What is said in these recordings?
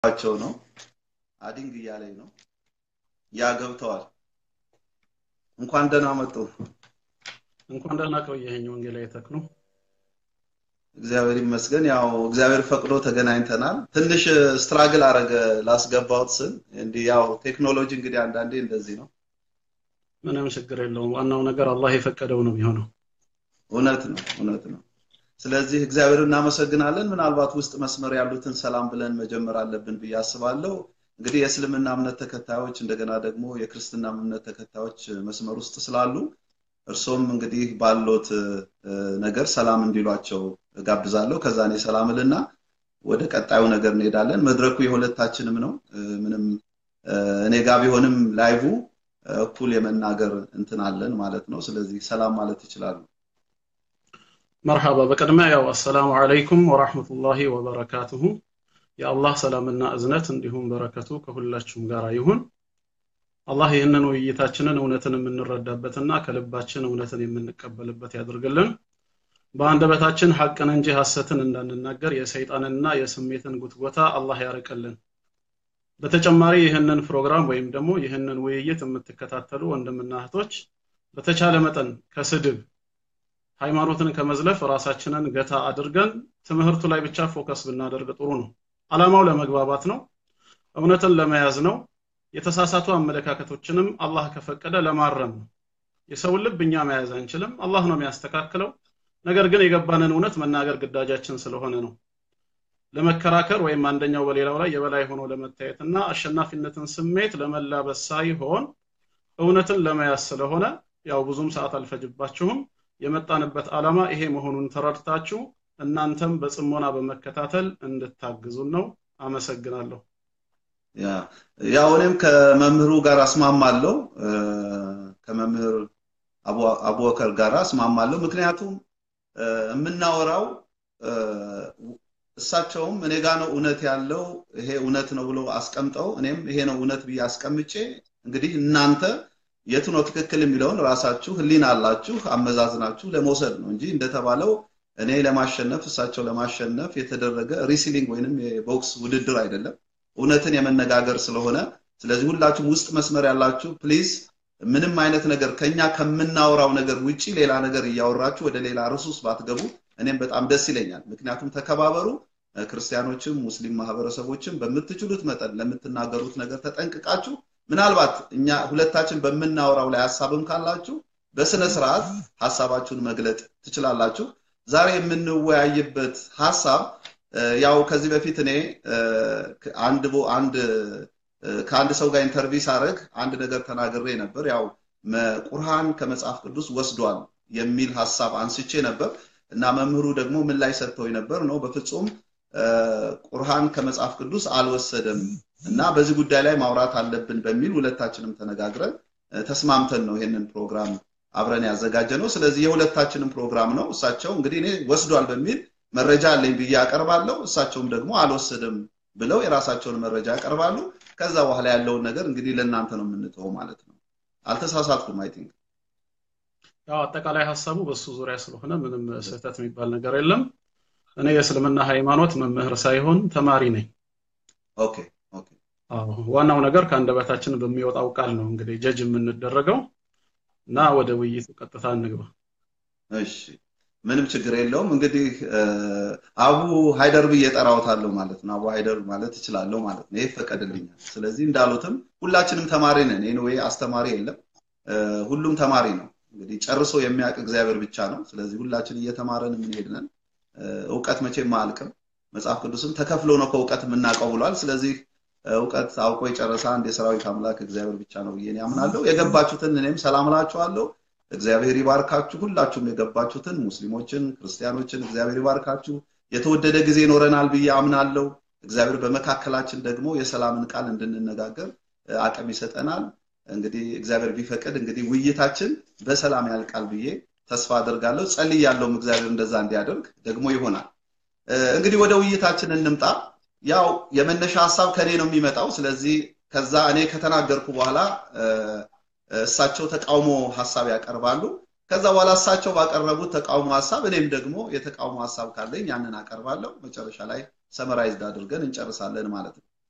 እያየኋቸው ነው። አዲንግ እያለኝ ነው። ያ ገብተዋል። እንኳን ደህና መጡ። እንኳን ደህና ቆየኸኝ ወንጌላዊ ተክሉ። እግዚአብሔር ይመስገን። ያው እግዚአብሔር ፈቅዶ ተገናኝተናል። ትንሽ ስትራግል አረገ ላስገባውት ስል እንዲህ ያው ቴክኖሎጂ እንግዲህ አንዳንዴ እንደዚህ ነው። ምንም ችግር የለውም። ዋናው ነገር አላህ የፈቀደው ነው የሚሆነው። እውነት ነው፣ እውነት ነው። ስለዚህ እግዚአብሔር እናመሰግናለን። ምናልባት ውስጥ መስመር ያሉትን ሰላም ብለን መጀመር አለብን ብዬ አስባለሁ። እንግዲህ የእስልምና እምነት ተከታዮች እንደገና ደግሞ የክርስትና እምነት ተከታዮች መስመር ውስጥ ስላሉ እርሶም እንግዲህ ባሎት ነገር ሰላም እንዲሏቸው ጋብዛለሁ። ከዛ እኔ ሰላም እልና ወደ ቀጣዩ ነገር እንሄዳለን። መድረኩ የሁለታችንም ነው። ምንም እኔ ጋር ቢሆንም ላይቭ እኩል የመናገር እንትን አለን ማለት ነው። ስለዚህ ሰላም ማለት ይችላሉ። መርሐባ። በቅድሚያ ያው አሰላሙ አለይኩም ወራህመቱላሂ ወበረካቱሁ። የአላህ ሰላምና እዝነት እንዲሁም በረከቱ ከሁላችሁም ጋር ይሁን። አላህ ይህንን ውይይታችንን እውነትን የምንረዳበትና ከልባችን እውነትን የምንቀበልበት ያድርግልን። በአንደበታችን ሐቅን እንጂ ሐሰትን እንዳንናገር የሰይጣንና የስሜትን ጉትጎታ አላህ ያርቅልን። በተጨማሪ ይህንን ፕሮግራም ወይም ደግሞ ይህንን ውይይት የምትከታተሉ ወንድምና እህቶች በተቻለ መጠን ከስድብ ሃይማኖትን ከመዝለፍ ራሳችንን ገታ አድርገን ትምህርቱ ላይ ብቻ ፎከስ ብናደርግ ጥሩ ነው። ዓላማው ለመግባባት ነው፣ እውነትን ለመያዝ ነው፣ የተሳሳቱ አመለካከቶችንም አላህ ከፈቀደ ለማረም ነው። የሰውን ልብ እኛ መያዝ አንችልም፣ አላህ ነው የሚያስተካክለው። ነገር ግን የገባንን እውነት መናገር ግዳጃችን ስለሆነ ነው። ለመከራከር ወይም አንደኛው በሌላው ላይ የበላይ ሆኖ ለመታየትና አሸናፊነትን ስሜት ለመላበስ ሳይሆን እውነትን ለመያዝ ስለሆነ ያው ብዙም ሰዓት አልፈጅባችሁም። የመጣንበት ዓላማ ይሄ መሆኑን ተረድታችሁ እናንተም በጽሞና በመከታተል እንድታግዙን ነው። አመሰግናለሁ። ያው እኔም ከመምህሩ ጋር አስማማለሁ፣ ከመምህር አቡበከር ጋር አስማማለሁ። ምክንያቱም የምናወራው እሳቸውም እኔ ጋ ነው እውነት ያለው ይሄ እውነት ነው ብሎ አስቀምጠው እኔም ይሄ ነው እውነት ብዬ አስቀምጬ እንግዲህ እናንተ የቱ ነው ትክክል የሚለውን ራሳችሁ ህሊና አላችሁ አመዛዝናችሁ ለመውሰድ ነው እንጂ እንደተባለው እኔ ለማሸነፍ እሳቸው ለማሸነፍ የተደረገ ሪሲሊንግ ወይንም የቦክስ ውድድር አይደለም። እውነትን የመነጋገር ስለሆነ ስለዚህ ሁላችሁም ውስጥ መስመር ያላችሁ ፕሊዝ ምንም አይነት ነገር ከኛ ከምናወራው ነገር ውጪ ሌላ ነገር እያወራችሁ ወደ ሌላ ርዕስ ውስጥ ባትገቡ እኔም በጣም ደስ ይለኛል። ምክንያቱም ተከባበሩ። ክርስቲያኖችም ሙስሊም ማህበረሰቦችም በምትችሉት መጠን ለምትናገሩት ነገር ተጠንቅቃችሁ ምናልባት እኛ ሁለታችን በምናወራው ላይ ሀሳብም ካላችሁ በስነ ስርዓት ሀሳባችሁን መግለጥ ትችላላችሁ። ዛሬ የምንወያይበት ሀሳብ ያው ከዚህ በፊት እኔ አንድ አንድ ከአንድ ሰው ጋር ኢንተርቪው ሳደርግ አንድ ነገር ተናግሬ ነበር። ያው ቁርሃን ከመጽሐፍ ቅዱስ ወስዷል የሚል ሀሳብ አንስቼ ነበር እና መምህሩ ደግሞ ምን ላይ ሰጥተው ነበር ነው በፍጹም ቁርሃን ከመጽሐፍ ቅዱስ አልወሰደም እና በዚህ ጉዳይ ላይ ማውራት አለብን በሚል ሁለታችንም ተነጋግረን ተስማምተን ነው ይሄንን ፕሮግራም አብረን ያዘጋጀ ነው። ስለዚህ የሁለታችንም ፕሮግራም ነው። እሳቸው እንግዲህ እኔ ወስዷል በሚል መረጃ አለኝ ብዬ ያቀርባለሁ። እሳቸውም ደግሞ አልወሰደም ብለው የራሳቸውን መረጃ ያቀርባሉ። ከዛ በኋላ ያለውን ነገር እንግዲህ ለእናንተ ነው የምንተው ማለት ነው። አልተሳሳትኩም። አይ ቲንክ ያው አጠቃላይ ሀሳቡ በሱ ዙሪያ ስለሆነ ምንም ስህተት የሚባል ነገር የለም። እኔ የእስልምና ሃይማኖት መምህር ሳይሆን ተማሪ ነኝ። ኦኬ ኦኬ። አዎ ዋናው ነገር ከአንደበታችን በሚወጣው ቃል ነው እንግዲህ ጀጅ የምንደረገው እና ወደ ውይይቱ ቀጥታ እንግባ። እሺ ምንም ችግር የለውም። እንግዲህ አቡ ሃይደር ብዬ ጠራውታለሁ ማለት ነው። አቡ ሃይደር ማለት እችላለሁ ማለት ነው። ይሄ ይፈቀድልኛል። ስለዚህ እንዳሉትም ሁላችንም ተማሪ ነን። ኤኒዌይ አስተማሪ የለም፣ ሁሉም ተማሪ ነው። እንግዲህ ጨርሶ የሚያውቅ እግዚአብሔር ብቻ ነው። ስለዚህ ሁላችን እየተማረን የምንሄድ ነን። እውቀት መቼም አያልቅም። መጽሐፍ ቅዱስም ተከፍሎ ነው ከእውቀት የምናውቀው ብሏል። ስለዚህ እውቀት አውቆ የጨረሰ አንድ የሰራዊት አምላክ እግዚአብሔር ብቻ ነው ብዬ ያምናለሁ። የገባችሁትን እኔም ሰላም እላችኋለሁ። እግዚአብሔር ይባርካችሁ። ሁላችሁም የገባችሁትን ሙስሊሞችን፣ ክርስቲያኖችን እግዚአብሔር ይባርካችሁ። የተወደደ ጊዜ ይኖረናል ብዬ አምናለሁ። እግዚአብሔር በመካከላችን ደግሞ የሰላምን ቃል እንድንነጋገር አቅም ይሰጠናል። እንግዲህ እግዚአብሔር ቢፈቅድ እንግዲህ ውይይታችን በሰላም ያልቃል ብዬ ተስፋ አደርጋለሁ። ጸልያለሁም እግዚአብሔር እንደዛ እንዲያደርግ ደግሞ ይሆናል። እንግዲህ ወደ ውይይታችን እንምጣ። ያው የመነሻ ሀሳብ ከኔ ነው የሚመጣው። ስለዚህ ከዛ እኔ ከተናገርኩ በኋላ እሳቸው ተቃውሞ ሀሳብ ያቀርባሉ። ከዛ በኋላ እሳቸው ባቀረቡት ተቃውሞ ሀሳብ እኔም ደግሞ የተቃውሞ ሀሳብ ካለኝ ያንን አቀርባለሁ። መጨረሻ ላይ ሰመራይዝድ አድርገን እንጨርሳለን ማለት ነው።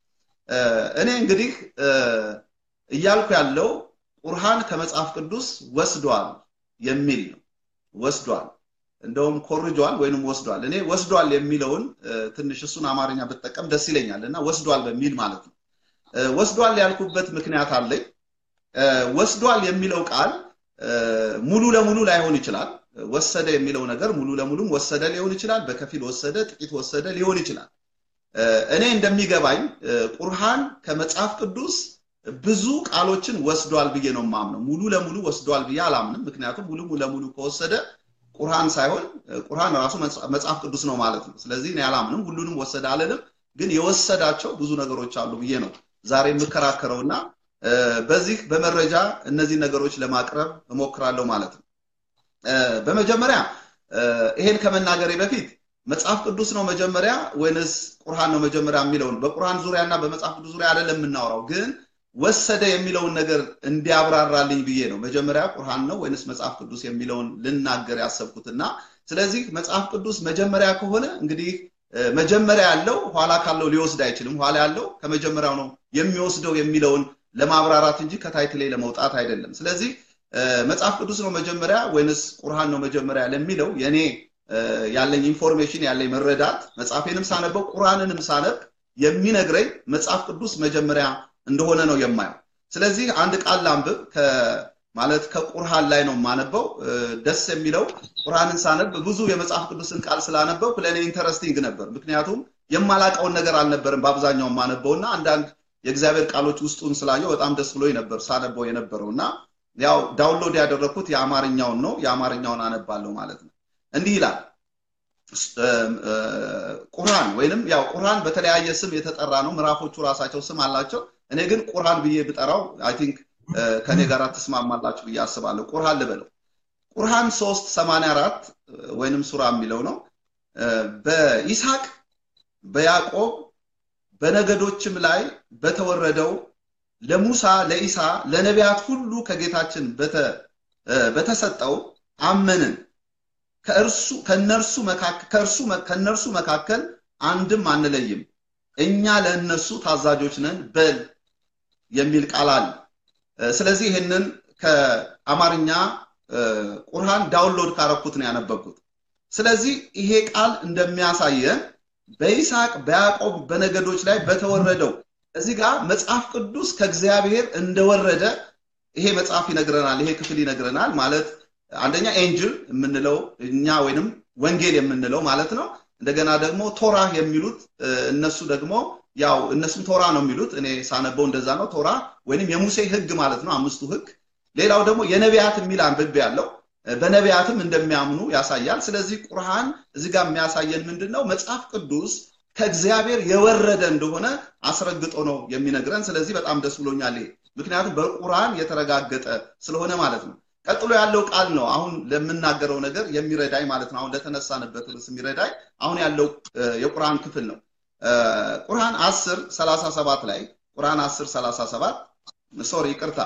እኔ እንግዲህ እያልኩ ያለው ቁርሃን ከመጽሐፍ ቅዱስ ወስዷል የሚል ነው። ወስዷል እንደውም ኮርጇል ወይንም ወስዷል። እኔ ወስዷል የሚለውን ትንሽ እሱን አማርኛ ብጠቀም ደስ ይለኛል እና ወስዷል በሚል ማለት ነው። ወስዷል ያልኩበት ምክንያት አለኝ። ወስዷል የሚለው ቃል ሙሉ ለሙሉ ላይሆን ይችላል። ወሰደ የሚለው ነገር ሙሉ ለሙሉም ወሰደ ሊሆን ይችላል። በከፊል ወሰደ፣ ጥቂት ወሰደ ሊሆን ይችላል። እኔ እንደሚገባኝ ቁርሃን ከመጽሐፍ ቅዱስ ብዙ ቃሎችን ወስዷል ብዬ ነው የማምነው። ሙሉ ለሙሉ ወስዷል ብዬ አላምንም። ምክንያቱም ሙሉ ለሙሉ ከወሰደ ቁርሃን ሳይሆን ቁርሃን ራሱ መጽሐፍ ቅዱስ ነው ማለት ነው። ስለዚህ እኔ አላምንም፣ ሁሉንም ወሰደ አልልም። ግን የወሰዳቸው ብዙ ነገሮች አሉ ብዬ ነው ዛሬ የምከራከረውና በዚህ በመረጃ እነዚህ ነገሮች ለማቅረብ እሞክራለሁ ማለት ነው። በመጀመሪያ ይሄን ከመናገሬ በፊት መጽሐፍ ቅዱስ ነው መጀመሪያ ወይንስ ቁርሃን ነው መጀመሪያ የሚለውን በቁርሃን ዙሪያ እና በመጽሐፍ ቅዱስ ዙሪያ አይደለም የምናወራው፣ ግን ወሰደ የሚለውን ነገር እንዲያብራራልኝ ብዬ ነው መጀመሪያ ቁርሃን ነው ወይንስ መጽሐፍ ቅዱስ የሚለውን ልናገር ያሰብኩትና ስለዚህ መጽሐፍ ቅዱስ መጀመሪያ ከሆነ እንግዲህ መጀመሪያ ያለው ኋላ ካለው ሊወስድ አይችልም። ኋላ ያለው ከመጀመሪያው ነው የሚወስደው የሚለውን ለማብራራት እንጂ ከታይትሌ ለመውጣት አይደለም። ስለዚህ መጽሐፍ ቅዱስ ነው መጀመሪያ ወይንስ ቁርሃን ነው መጀመሪያ ለሚለው የኔ ያለኝ ኢንፎርሜሽን ያለኝ መረዳት መጽሐፌንም ሳነበው ቁርአንንም ሳነብ የሚነግረኝ መጽሐፍ ቅዱስ መጀመሪያ እንደሆነ ነው የማየው። ስለዚህ አንድ ቃል ላንብብ ማለት ከቁርሃን ላይ ነው የማነበው። ደስ የሚለው ቁርአንን ሳነብ ብዙ የመጽሐፍ ቅዱስን ቃል ስላነበው ለእኔ ኢንተረስቲንግ ነበር። ምክንያቱም የማላቀውን ነገር አልነበርም በአብዛኛው የማነበው እና አንዳንድ የእግዚአብሔር ቃሎች ውስጡን ስላየው በጣም ደስ ብሎኝ ነበር ሳነበው የነበረው እና ያው ዳውንሎድ ያደረግኩት የአማርኛውን ነው። የአማርኛውን አነባለሁ ማለት ነው። እንዲህ ይላል ቁርአን ወይንም ያው ቁርአን በተለያየ ስም የተጠራ ነው። ምዕራፎቹ ራሳቸው ስም አላቸው። እኔ ግን ቁርአን ብዬ ብጠራው አይ ቲንክ ከኔ ጋር ትስማማላችሁ ብዬ አስባለሁ። ቁርአን ልበለው። ቁርአን 3 84 ወይንም ሱራ የሚለው ነው። በይስሐቅ በያዕቆብ በነገዶችም ላይ በተወረደው ለሙሳ ለኢሳ ለነቢያት ሁሉ ከጌታችን በተሰጠው አመንን ከእርሱ ከነርሱ መካከል ከእርሱ ከነርሱ መካከል አንድም አንለይም እኛ ለእነሱ ታዛዦች ነን በል የሚል ቃል አለ። ስለዚህ ይህንን ከአማርኛ ቁርሃን ዳውንሎድ ካረኩት ነው ያነበብኩት። ስለዚህ ይሄ ቃል እንደሚያሳየን በይስሐቅ በያዕቆብ በነገዶች ላይ በተወረደው እዚህ ጋር መጽሐፍ ቅዱስ ከእግዚአብሔር እንደወረደ ይሄ መጽሐፍ ይነግረናል። ይሄ ክፍል ይነግረናል ማለት አንደኛ ኤንጅል የምንለው እኛ ወይንም ወንጌል የምንለው ማለት ነው። እንደገና ደግሞ ቶራ የሚሉት እነሱ ደግሞ ያው እነሱም ቶራ ነው የሚሉት። እኔ ሳነበው እንደዛ ነው። ቶራ ወይንም የሙሴ ህግ ማለት ነው፣ አምስቱ ህግ። ሌላው ደግሞ የነቢያት የሚል አንብቤ ያለው በነቢያትም እንደሚያምኑ ያሳያል። ስለዚህ ቁርሃን እዚህ ጋር የሚያሳየን ምንድን ነው? መጽሐፍ ቅዱስ ከእግዚአብሔር የወረደ እንደሆነ አስረግጦ ነው የሚነግረን። ስለዚህ በጣም ደስ ብሎኛል ይሄ ምክንያቱም በቁርአን የተረጋገጠ ስለሆነ ማለት ነው። ቀጥሎ ያለው ቃል ነው አሁን ለምናገረው ነገር የሚረዳኝ ማለት ነው። አሁን ለተነሳንበት ርዕስ የሚረዳኝ አሁን ያለው የቁርአን ክፍል ነው። ቁርአን 10 37 ላይ ቁርአን 10 37 ሶሪ ይቅርታ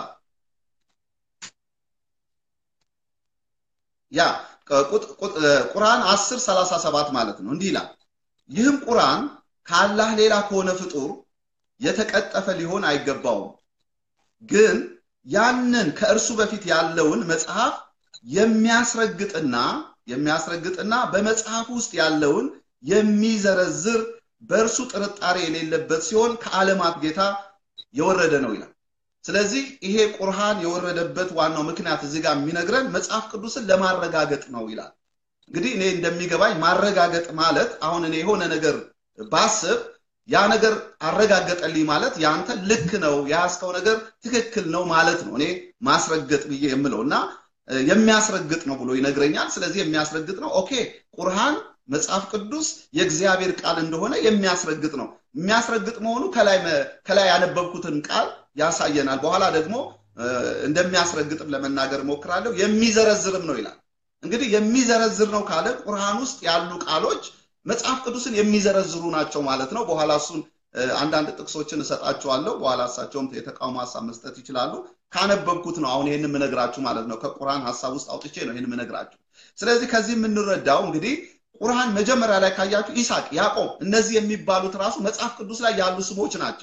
ያ ቁርአን 10 37 ማለት ነው። እንዲህ ይላል ይህም ቁርአን ከአላህ ሌላ ከሆነ ፍጡር የተቀጠፈ ሊሆን አይገባውም ግን ያንን ከእርሱ በፊት ያለውን መጽሐፍ የሚያስረግጥና የሚያስረግጥና በመጽሐፍ ውስጥ ያለውን የሚዘረዝር በእርሱ ጥርጣሬ የሌለበት ሲሆን ከዓለማት ጌታ የወረደ ነው ይላል። ስለዚህ ይሄ ቁርሃን የወረደበት ዋናው ምክንያት እዚህ ጋር የሚነግረን መጽሐፍ ቅዱስን ለማረጋገጥ ነው ይላል። እንግዲህ እኔ እንደሚገባኝ ማረጋገጥ ማለት አሁን እኔ የሆነ ነገር ባስብ ያ ነገር አረጋገጠልኝ ማለት ያንተ ልክ ነው የያዝከው ነገር ትክክል ነው ማለት ነው። እኔ ማስረገጥ ብዬ የምለው እና የሚያስረግጥ ነው ብሎ ይነግረኛል። ስለዚህ የሚያስረግጥ ነው። ኦኬ ቁርሃን መጽሐፍ ቅዱስ የእግዚአብሔር ቃል እንደሆነ የሚያስረግጥ ነው። የሚያስረግጥ መሆኑ ከላይ ከላይ ያነበብኩትን ቃል ያሳየናል። በኋላ ደግሞ እንደሚያስረግጥም ለመናገር እሞክራለሁ። የሚዘረዝርም ነው ይላል። እንግዲህ የሚዘረዝር ነው ካለ ቁርሃን ውስጥ ያሉ ቃሎች መጽሐፍ ቅዱስን የሚዘረዝሩ ናቸው ማለት ነው። በኋላ እሱን አንዳንድ ጥቅሶችን እሰጣቸዋለሁ። በኋላ እሳቸውም የተቃውሞ ሀሳብ መስጠት ይችላሉ። ካነበብኩት ነው አሁን ይህን የምነግራችሁ ማለት ነው። ከቁርአን ሀሳብ ውስጥ አውጥቼ ነው ይህን የምነግራችሁ። ስለዚህ ከዚህ የምንረዳው እንግዲህ ቁርአን መጀመሪያ ላይ ካያችሁ ኢሳቅ፣ ያዕቆብ እነዚህ የሚባሉት ራሱ መጽሐፍ ቅዱስ ላይ ያሉ ስሞች ናቸው።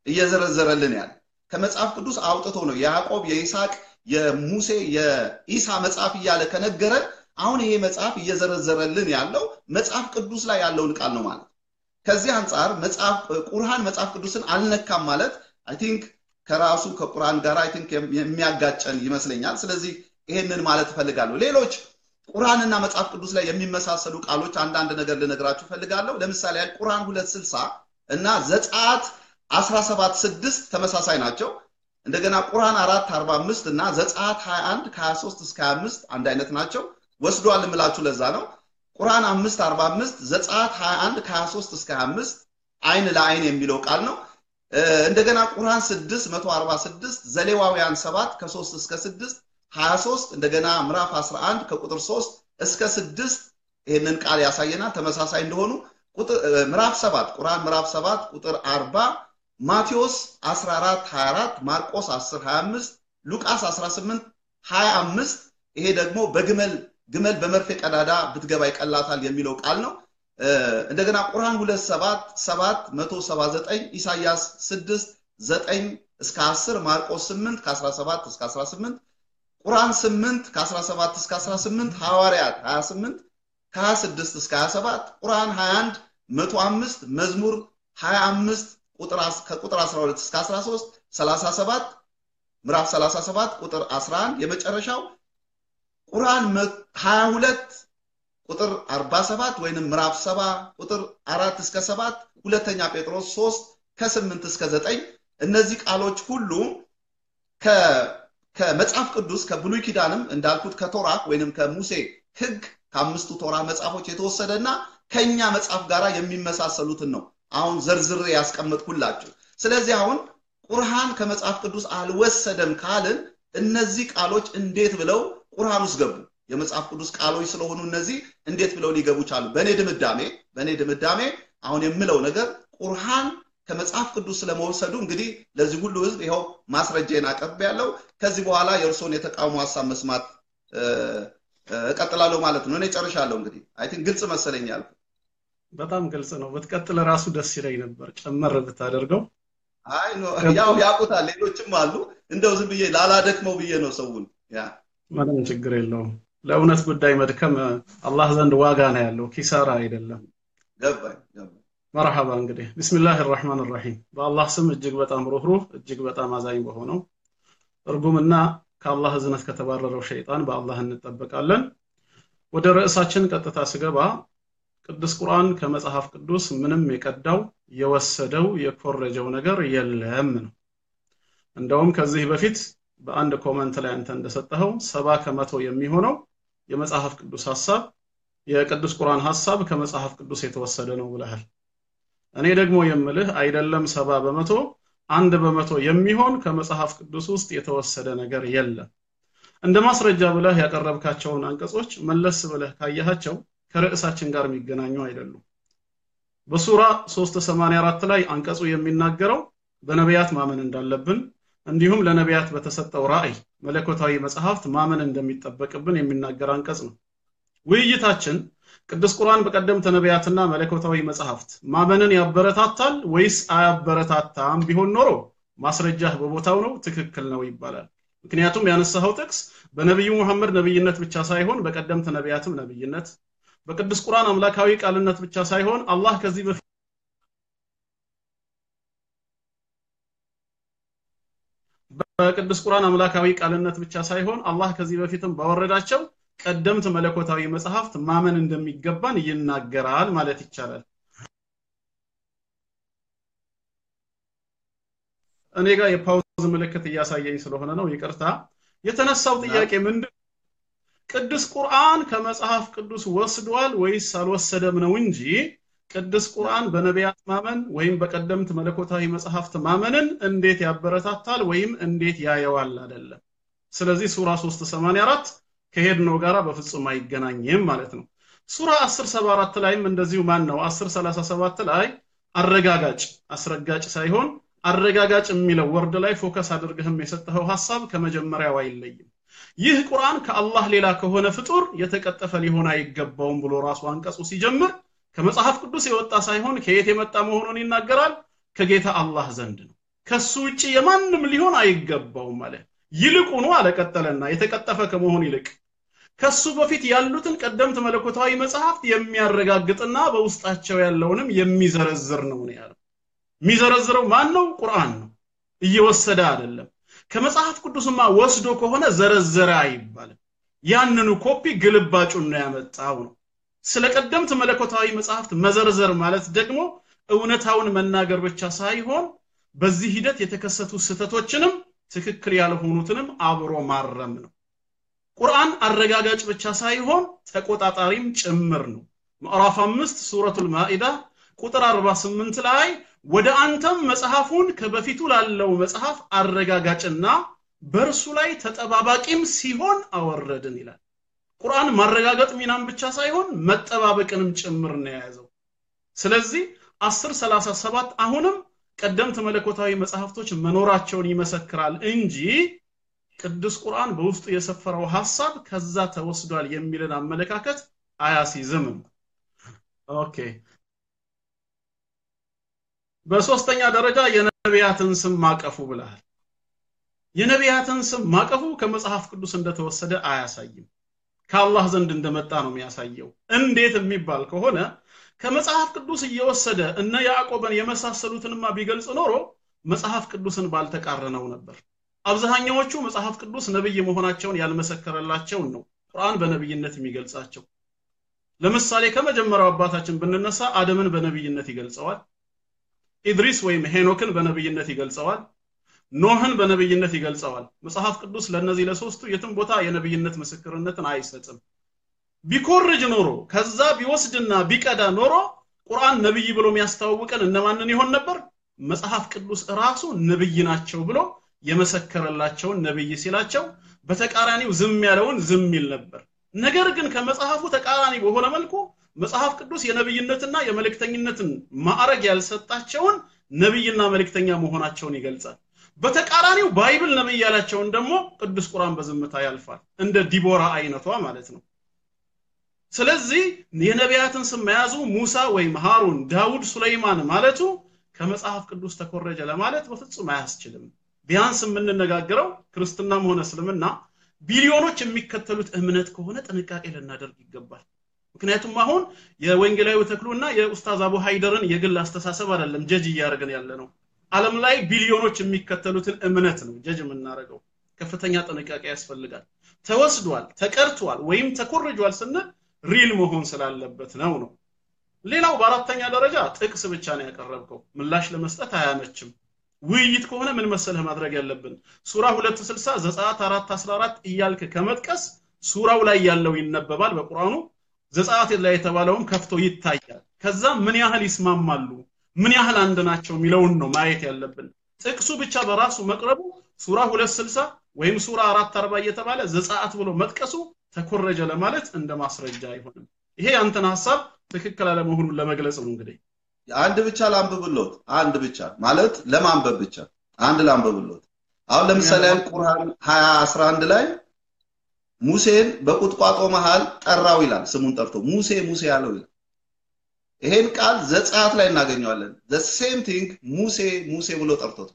እየዘረዘረልን ያለ ከመጽሐፍ ቅዱስ አውጥቶ ነው የያዕቆብ የይስሐቅ የሙሴ የኢሳ መጽሐፍ እያለ ከነገረን አሁን ይሄ መጽሐፍ እየዘረዘረልን ያለው መጽሐፍ ቅዱስ ላይ ያለውን ቃል ነው ማለት ከዚህ አንጻር መጽሐፍ ቁርአን መጽሐፍ ቅዱስን አልነካም ማለት አይ ቲንክ ከራሱ ከቁርአን ጋር አይ ቲንክ የሚያጋጨን ይመስለኛል ስለዚህ ይሄንን ማለት እፈልጋለሁ ሌሎች ቁርአንና መጽሐፍ ቅዱስ ላይ የሚመሳሰሉ ቃሎች አንዳንድ ነገር ልነግራችሁ እፈልጋለሁ ለምሳሌ ያህል ቁርአን 260 እና ዘጸአት 17 6 ተመሳሳይ ናቸው እንደገና ቁርአን 4 45 እና ዘጸአት 21 ከ23 እስከ 25 አንድ አይነት ናቸው ወስዷል የምላችሁ ለዛ ነው ቁርአን 5 45 ዘጸአት 21 ከ23 እስከ 25 አይን ለአይን የሚለው ቃል ነው እንደገና ቁርአን 6 146 ዘሌዋውያን 7 ከ3 እስከ 6 23 እንደገና ምዕራፍ 11 ከቁጥር 3 እስከ 6 ይህንን ቃል ያሳየናል ተመሳሳይ እንደሆኑ ምዕራፍ 7 ቁርአን ምዕራፍ 7 ቁጥር 40 ማቴዎስ 14 24 ማርቆስ 10 25 ሉቃስ 18 25 ይሄ ደግሞ በግመል ግመል በመርፌ ቀዳዳ ብትገባ ይቀላታል የሚለው ቃል ነው እንደገና ቁርአን 2 7 7 179 ኢሳያስ 6 9 እስከ 10 ማርቆስ 8 ከ17 እስከ 18 ቁርአን 8 ከ17 እስከ 18 ሐዋርያት 28 ከ26 እስከ 27 ቁርአን 21 105 መዝሙር 25 ከቁጥር 12 እስከ 13 37 ምዕራፍ 37 ቁጥር 11 የመጨረሻው ቁርአን 22 ቁጥር 47 ወይንም ምዕራፍ 7 ቁጥር 4 እስከ 7 ሁለተኛ ጴጥሮስ 3 ከ8 እስከ 9 እነዚህ ቃሎች ሁሉ ከመጽሐፍ ቅዱስ ከብሉይ ኪዳንም እንዳልኩት ከቶራ ወይንም ከሙሴ ህግ ከአምስቱ ቶራ መጽሐፎች የተወሰደና ከኛ መጽሐፍ ጋር የሚመሳሰሉትን ነው አሁን ዘርዝሬ ያስቀመጥኩላችሁ ስለዚህ አሁን ቁርሃን ከመጽሐፍ ቅዱስ አልወሰደም ካልን እነዚህ ቃሎች እንዴት ብለው ቁርሃን ውስጥ ገቡ የመጽሐፍ ቅዱስ ቃሎች ስለሆኑ እነዚህ እንዴት ብለው ሊገቡ ቻሉ በእኔ ድምዳሜ በእኔ ድምዳሜ አሁን የምለው ነገር ቁርሃን ከመጽሐፍ ቅዱስ ስለመወሰዱ እንግዲህ ለዚህ ሁሉ ህዝብ ይኸው ማስረጃዬን አቀርብ ያለው ከዚህ በኋላ የእርስዎን የተቃውሞ ሀሳብ መስማት እቀጥላለሁ ማለት ነው እኔ ጨርሻለሁ እንግዲህ አይ ቲንክ ግልጽ መሰለኝ ያልኩ በጣም ግልጽ ነው ብትቀጥል ራሱ ደስ ይለኝ ነበር ጨመር ብታደርገው አይ ያው ያውቁታል ሌሎችም አሉ እንደው ዝም ብዬ ላላደክመው ብዬ ነው ሰውን ያ ምንም ችግር የለውም ለእውነት ጉዳይ መድከም አላህ ዘንድ ዋጋ ነው ያለው ኪሳራ አይደለም ገባኝ ገባኝ መርሐባ እንግዲህ ቢስሚላህ ራህማን ራሂም በአላህ ስም እጅግ በጣም ሩህሩህ እጅግ በጣም አዛኝ በሆነው እርጉምና ከአላህ እዝነት ከተባረረው ሸይጣን በአላህ እንጠበቃለን ወደ ርዕሳችን ቀጥታ ስገባ ቅዱስ ቁርአን ከመጽሐፍ ቅዱስ ምንም የቀዳው የወሰደው የኮረጀው ነገር የለም ነው እንደውም ከዚህ በፊት በአንድ ኮመንት ላይ አንተ እንደሰጠኸው ሰባ ከመቶ የሚሆነው የመጽሐፍ ቅዱስ ሀሳብ የቅዱስ ቁርአን ሀሳብ ከመጽሐፍ ቅዱስ የተወሰደ ነው ብለሃል እኔ ደግሞ የምልህ አይደለም ሰባ በመቶ አንድ በመቶ የሚሆን ከመጽሐፍ ቅዱስ ውስጥ የተወሰደ ነገር የለም እንደ ማስረጃ ብለህ ያቀረብካቸውን አንቀጾች መለስ ብለህ ካየሃቸው ከርዕሳችን ጋር የሚገናኙ አይደሉም በሱራ 384 ላይ አንቀጹ የሚናገረው በነቢያት ማመን እንዳለብን እንዲሁም ለነቢያት በተሰጠው ራእይ መለኮታዊ መጽሐፍት ማመን እንደሚጠበቅብን የሚናገር አንቀጽ ነው ውይይታችን ቅዱስ ቁርአን በቀደምት ነቢያትና መለኮታዊ መጽሐፍት ማመንን ያበረታታል ወይስ አያበረታታም ቢሆን ኖሮ ማስረጃህ በቦታው ነው ትክክል ነው ይባላል ምክንያቱም ያነሳኸው ጥቅስ በነቢዩ መሐመድ ነብይነት ብቻ ሳይሆን በቀደምት ነቢያትም ነብይነት በቅዱስ ቁርአን አምላካዊ ቃልነት ብቻ ሳይሆን አላህ ከዚህ በፊት በቅዱስ ቁርአን አምላካዊ ቃልነት ብቻ ሳይሆን አላህ ከዚህ በፊትም ባወረዳቸው ቀደምት መለኮታዊ መጽሐፍት ማመን እንደሚገባን ይናገራል ማለት ይቻላል እኔ ጋር የፓውዝ ምልክት እያሳየኝ ስለሆነ ነው ይቅርታ የተነሳው ጥያቄ ምንድን ቅዱስ ቁርአን ከመጽሐፍ ቅዱስ ወስዷል ወይስ አልወሰደም ነው እንጂ ቅዱስ ቁርአን በነቢያት ማመን ወይም በቀደምት መለኮታዊ መጽሐፍት ማመንን እንዴት ያበረታታል ወይም እንዴት ያየዋል አይደለም ስለዚህ ሱራ 384 ከሄድነው ጋራ በፍጹም አይገናኝም ማለት ነው ሱራ 1074 ላይም እንደዚሁ ማን ነው 1037 ላይ አረጋጋጭ አስረጋጭ ሳይሆን አረጋጋጭ የሚለው ወርድ ላይ ፎከስ አድርገህም የሰጠኸው ሐሳብ ከመጀመሪያው አይለይም ይህ ቁርአን ከአላህ ሌላ ከሆነ ፍጡር የተቀጠፈ ሊሆን አይገባውም ብሎ ራሱ አንቀጹ ሲጀምር ከመጽሐፍ ቅዱስ የወጣ ሳይሆን ከየት የመጣ መሆኑን ይናገራል ከጌታ አላህ ዘንድ ነው ከሱ ውጭ የማንም ሊሆን አይገባውም አለ ይልቁኑ አለ ቀጠለና የተቀጠፈ ከመሆን ይልቅ ከሱ በፊት ያሉትን ቀደምት መለኮታዊ መጽሐፍት የሚያረጋግጥና በውስጣቸው ያለውንም የሚዘረዝር ነው ነው ያለው የሚዘረዝረው ማን ነው ቁርአን ነው እየወሰደ አይደለም ከመጽሐፍ ቅዱስማ ወስዶ ከሆነ ዘረዘረ አይባልም ያንኑ ኮፒ ግልባጩን ነው ያመጣው ነው ስለ ቀደምት መለኮታዊ መጽሐፍት መዘርዘር ማለት ደግሞ እውነታውን መናገር ብቻ ሳይሆን በዚህ ሂደት የተከሰቱ ስህተቶችንም ትክክል ያልሆኑትንም አብሮ ማረም ነው ቁርአን አረጋጋጭ ብቻ ሳይሆን ተቆጣጣሪም ጭምር ነው ምዕራፍ አምስት ሱረቱል ማኢዳ ቁጥር 48 ላይ ወደ አንተም መጽሐፉን ከበፊቱ ላለው መጽሐፍ አረጋጋጭና በእርሱ ላይ ተጠባባቂም ሲሆን አወረድን ይላል ቁርአን ማረጋገጥ ሚናም ብቻ ሳይሆን መጠባበቅንም ጭምር ነው የያዘው ስለዚህ 1037 አሁንም ቀደምት መለኮታዊ መጽሐፍቶች መኖራቸውን ይመሰክራል እንጂ ቅዱስ ቁርአን በውስጡ የሰፈረው ሐሳብ ከዛ ተወስዷል የሚልን አመለካከት አያሲዝም ኦኬ በሶስተኛ ደረጃ የነቢያትን ስም ማቀፉ ብለሃል የነቢያትን ስም ማቀፉ ከመጽሐፍ ቅዱስ እንደተወሰደ አያሳይም ከአላህ ዘንድ እንደመጣ ነው የሚያሳየው እንዴት የሚባል ከሆነ ከመጽሐፍ ቅዱስ እየወሰደ እነ ያዕቆብን የመሳሰሉትንማ ቢገልጽ ኖሮ መጽሐፍ ቅዱስን ባልተቃረነው ነበር አብዛኛዎቹ መጽሐፍ ቅዱስ ነብይ መሆናቸውን ያልመሰከረላቸውን ነው ቁርአን በነብይነት የሚገልጻቸው ለምሳሌ ከመጀመሪያው አባታችን ብንነሳ አደምን በነብይነት ይገልጸዋል ኢድሪስ ወይም ሄኖክን በነብይነት ይገልጸዋል ኖህን በነብይነት ይገልጸዋል መጽሐፍ ቅዱስ ለነዚህ ለሶስቱ የትም ቦታ የነብይነት ምስክርነትን አይሰጥም ቢኮርጅ ኖሮ ከዛ ቢወስድና ቢቀዳ ኖሮ ቁርአን ነብይ ብሎ የሚያስተዋውቀን እነማንን ይሆን ነበር መጽሐፍ ቅዱስ ራሱ ነብይ ናቸው ብሎ የመሰከረላቸውን ነብይ ሲላቸው በተቃራኒው ዝም ያለውን ዝም ይል ነበር ነገር ግን ከመጽሐፉ ተቃራኒ በሆነ መልኩ መጽሐፍ ቅዱስ የነብይነትና የመልእክተኝነትን ማዕረግ ያልሰጣቸውን ነብይና መልእክተኛ መሆናቸውን ይገልጻል በተቃራኒው ባይብል ነብይ ያላቸውን ደግሞ ቅዱስ ቁርአን በዝምታ ያልፋል እንደ ዲቦራ አይነቷ ማለት ነው ስለዚህ የነቢያትን ስም መያዙ ሙሳ ወይም ሃሩን ዳውድ ሱለይማን ማለቱ ከመጽሐፍ ቅዱስ ተኮረጀ ለማለት በፍጹም አያስችልም ቢያንስ የምንነጋገረው ክርስትናም ሆነ እስልምና ቢሊዮኖች የሚከተሉት እምነት ከሆነ ጥንቃቄ ልናደርግ ይገባል ምክንያቱም አሁን የወንጌላዊ ተክሉና የኡስታዝ አቡ ሃይደርን የግል አስተሳሰብ አይደለም ጀጅ እያደረግን ያለ ነው ዓለም ላይ ቢሊዮኖች የሚከተሉትን እምነት ነው ጀጅ የምናደርገው ከፍተኛ ጥንቃቄ ያስፈልጋል ተወስዷል ተቀርቷል ወይም ተኮርጇል ስንል ሪል መሆን ስላለበት ነው ነው ሌላው በአራተኛ ደረጃ ጥቅስ ብቻ ነው ያቀረብከው ምላሽ ለመስጠት አያመችም ውይይት ከሆነ ምን መሰለህ ማድረግ ያለብን ሱራ 260 ዘጸአት 4 14 እያልክ ከመጥቀስ ሱራው ላይ ያለው ይነበባል በቁርአኑ ዘጸአት ላይ የተባለውም ከፍቶ ይታያል ከዛ ምን ያህል ይስማማሉ ምን ያህል አንድ ናቸው የሚለውን ነው ማየት ያለብን ጥቅሱ ብቻ በራሱ መቅረቡ ሱራ 260 ወይም ሱራ 440 እየተባለ ዘጸአት ብሎ መጥቀሱ ተኮረጀ ለማለት እንደ ማስረጃ አይሆንም ይሄ ያንተን ሀሳብ ትክክል አለመሆኑን ለመግለጽ ነው እንግዲህ አንድ ብቻ ላንብብሎት አንድ ብቻ ማለት ለማንበብ ብቻ አንድ ላንብብሎት አሁን ለምሳሌ ቁርአን 20 11 ላይ ሙሴን በቁጥቋጦ መሃል ጠራው ይላል ስሙን ጠርቶ ሙሴ ሙሴ ያለው ይላል ይሄን ቃል ዘጸአት ላይ እናገኘዋለን ዘ ሴም ቲንግ ሙሴ ሙሴ ብሎ ጠርቶት